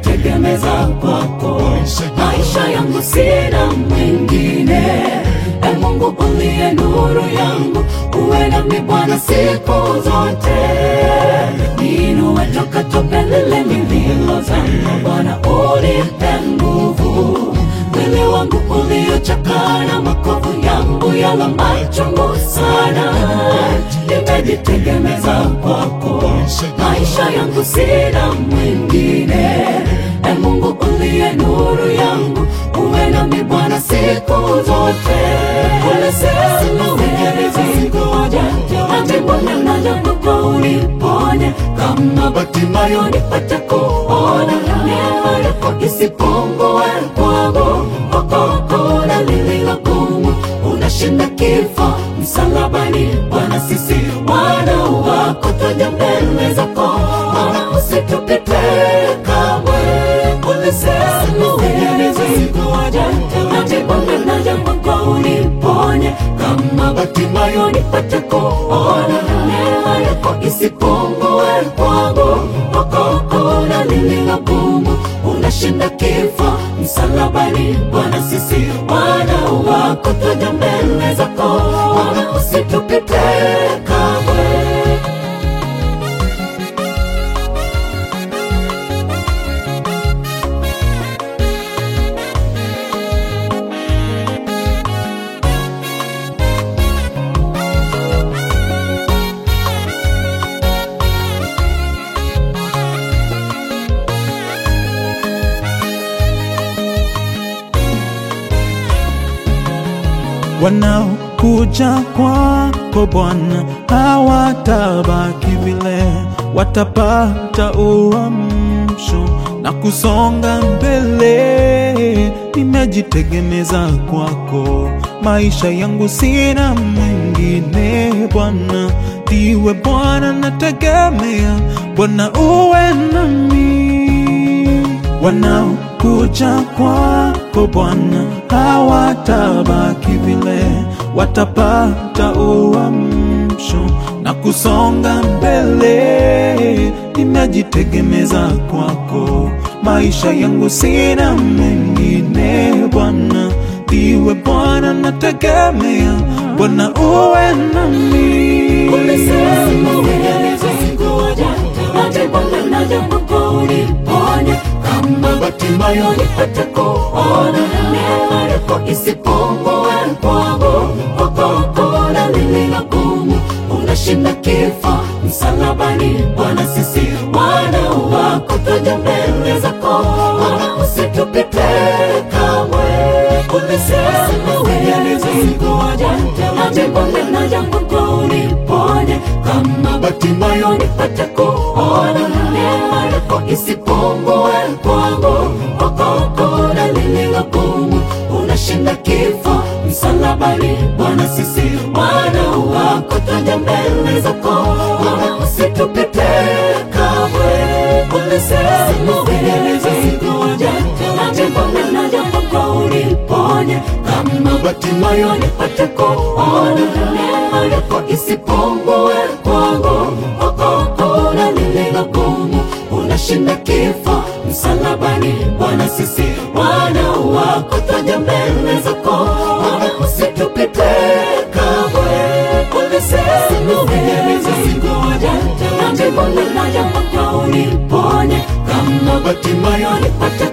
nimejitegemeza kwako, maisha yangu sina mwingine. E Mungu uliye nuru yangu, uwe nami Bwana siku zote, niinue toka tope lile nililozama. Bwana unipe nguvu, mwili wangu uliochakaa na makovu yangu yala machungu sana, nimejitegemeza kwako, maisha yangu sina mwingine. E Mungu uliye nuru yangu, uwe nami Bwana siku zote. Ulisema umeniokoa, hadi Bwana naja kwako uniponye, kama Bartimayo nipate kuona, neema yako isipungue kwangu, kwako na lililo gumu, unashinda kifo msalabani. Bwana, sisi wana wako twaja mbele zako, Bwana usitupite kamwe. Ulisema umeniokoa, hadi Bwana naja kwako uniponye, kama Bartimayo nipate kuona, neema yako isipungue kwangu, kwako na lililo gumu, unashinda kifo msalabani. Bwana, sisi wana wako twaja mbele zako, Bwana usitupite kamwe. Wanaokuja kwako Bwana hawatabaki vile, watapata uamsho na kusonga mbele. Nimejitegemeza kwako, maisha yangu sina mwingine. Bwana ndiwe Bwana nategemea, Bwana uwe nami wanaokuja kwako Bwana hawatabaki vile, watapata uamsho na kusonga mbele. Nimejitegemeza kwako, maisha yangu sina mwingine. Bwana ndiwe Bwana nategemea, Bwana uwe nami. Ulisema umeniokoa, hadi Bwana naja kwako uniponye, kama Bartimayo nipate kuona, neema yako isipungue kwangu, kwako na lililo gumu, unashinda kifo msalabani. Bwana, sisi wana wako twaja mbele zako, Bwana usitupite kamwe. Ulisema umeniokoa, hadi Bwana naja kwako uniponye, kama Bartimayo nipate kuona, neema yako isipungue kwangu, kwako na lililo gumu, unashinda kifo msalabani. Bwana, sisi wana wako twaja mbele zako, Bwana usitupite kamwe. Ulisema umeniokoa, hadi Bwana naja kwako uniponye, kama Bartimayo nipate kuona, neema yako isipungue kwangu, kwako na lililo gumu, unashinda kifo msalabani. Bwana, sisi wana wako twaja mbele zako, Bwana usitupite kamwe. Ulisema umeniokoa, hadi Bwana naja kwako uniponye, kama Bartimayo nipate